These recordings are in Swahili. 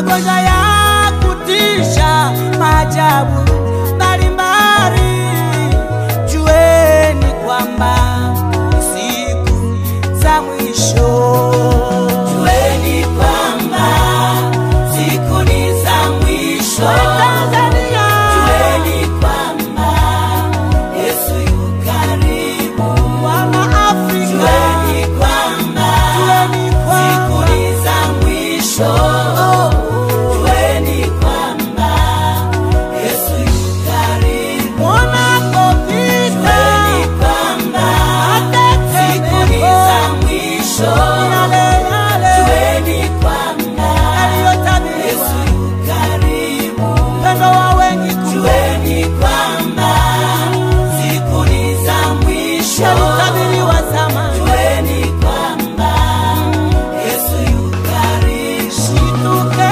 magonjwa ya kutisha, maajabu mbalimbali, jueni kwamba ni siku za mwisho. Jueni kwamba siku ni za mwisho. Tanzania, Jueni kwamba Yesu yu karibu. wana Afrika, Jueni kwamba jueni siku kwamba ni za mwisho. Jueni kwamba Yesu yu karibu. wanapopita Jueni kwamba siku ni za mwisho. yale yale Jueni kwamba yaliyotabiriwa, Yesu yu karibu. upendo wa wengi kumbe Jueni kwamba siku ni za mwisho. yalitabiriwa zamani. Jueni kwamba Yesu yu karibu. Shituke.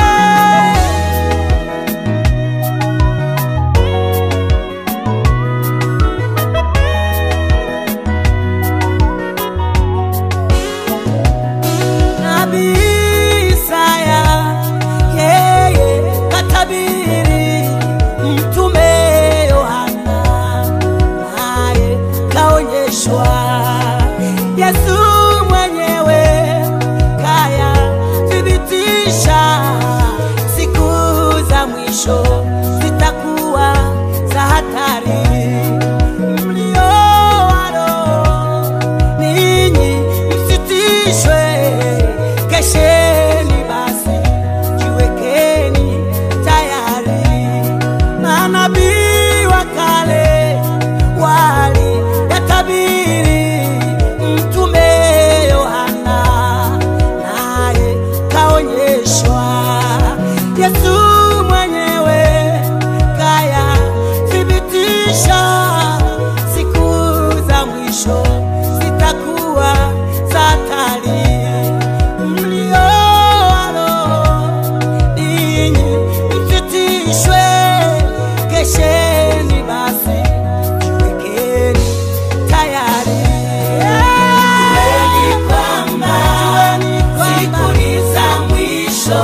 Nabii Isaya yeye katabiri, mtume Yohana naye kaonyeshwa, Yesu mwenyewe kaya thibitisha, siku za mwisho zitakuwa za hatari. Mlio wa roho ninyi msitishwe, kesheni basi, jiwekeni tayari. Manabii wa kale wali yatabiri, mtume Yohana naye kaonyeshwa, Yesu mwenyewe kaya thibitisha, siku za mwisho zitakuwa za hatari. Mlio wa roho ninyi msitishwe, kesheni basi, jiwekeni tayari. Jueni kwamba Jueni kwamba siku ni za mwisho.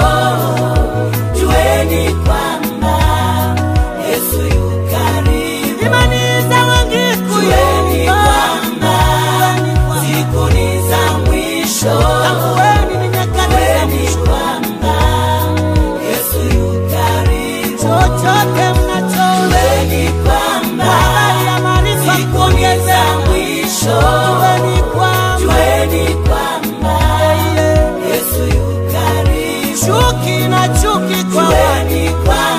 Jueni kwamba Yesu yu karibu. imani za wengi Jueni kuyumba. kwamba Jueni kwamba siku ni za mwisho. Tambueni ni nyakati za Jueni mwisho. kwamba Yesu yu karibu. chochote mnacho Jueni kwamba habari ya maarifa siku ni kuongeza za mwisho. jueni kwamba Jueni kwamba yeye Yesu yu karibu. chuki na chuki kwa watu Jueni kwamba